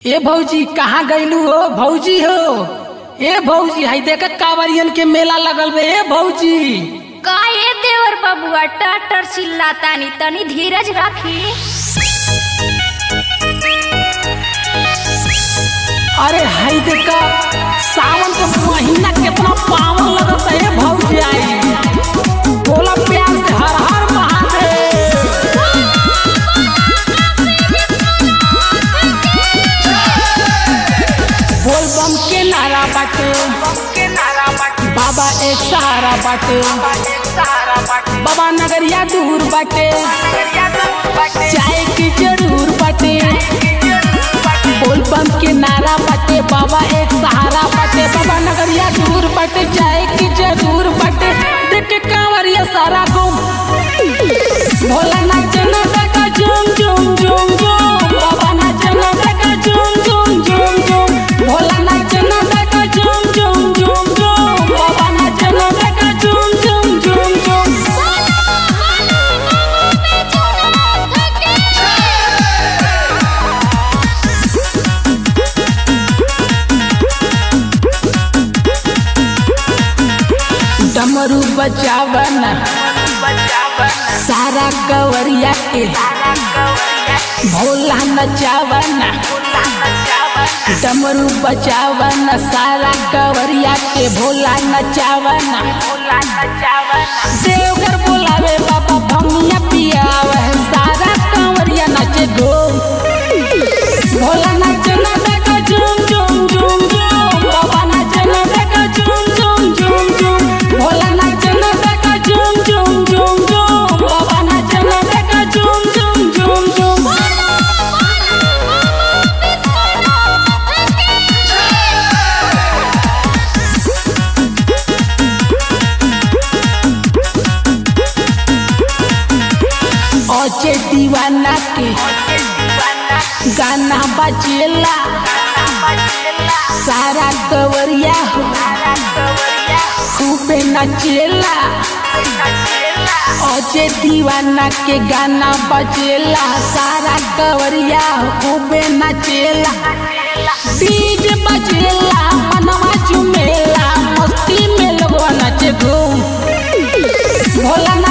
ए भौजी कहाँ गईलू हो भौजी हो ए भौजी हाई देख कांवरियन के मेला लगल बे ए भौजी का ये देवर बबुआ टटर चिल्लातानी तनी धीरज रखी अरे हाई देख सावन के महीना कितना पावन लगता है ए भौजी आई बोला प्यार से हर हर महादेव बोल बम के नारा बाटे बाबा एक सहारा बाटे बाबा नगरिया दूर बाटे चाय की जरूर बाटे बोल बम के नारा बाटे बाबा एक सहारा बाटे बाबा नगरिया दूर बाटे चाय की जरूर बाटे देख के कांवरिया सारा गुम भोला नाचना देखा झूम झूम झूम झूम बाबा नाचना देखा झूम झूम झूम झूम भोला नाचना देखा झूम झूम झूम झूम बाबा नाचना देखा झूम झूम झूम झूम डमरू बजावन सारा कवरिया के भोला नचावन डमरू बजावन सारा कवरिया के भोला नचावन देवघर बोलावे बाबा भमिया पियावे सारा कंवरिया नाचे गो भोला नाचना देखा झूम झूम झूम झूम बाबा नाचना देखा झूम झूम झूम झूम भोला नाचना देखा झूम झूम झूम झूम बाबा नाचना देखा झूम झूम झूम झूम ओचे दीवाना के गाना बजेला सारा कवरिया हो खूबे नचेला ओचे दीवाना के गाना बजेला सारा कवरिया हो खूबे नचेला डीजे बजेला मनवा झुमेला मस्ती में लोगवा नाचे घूम भोला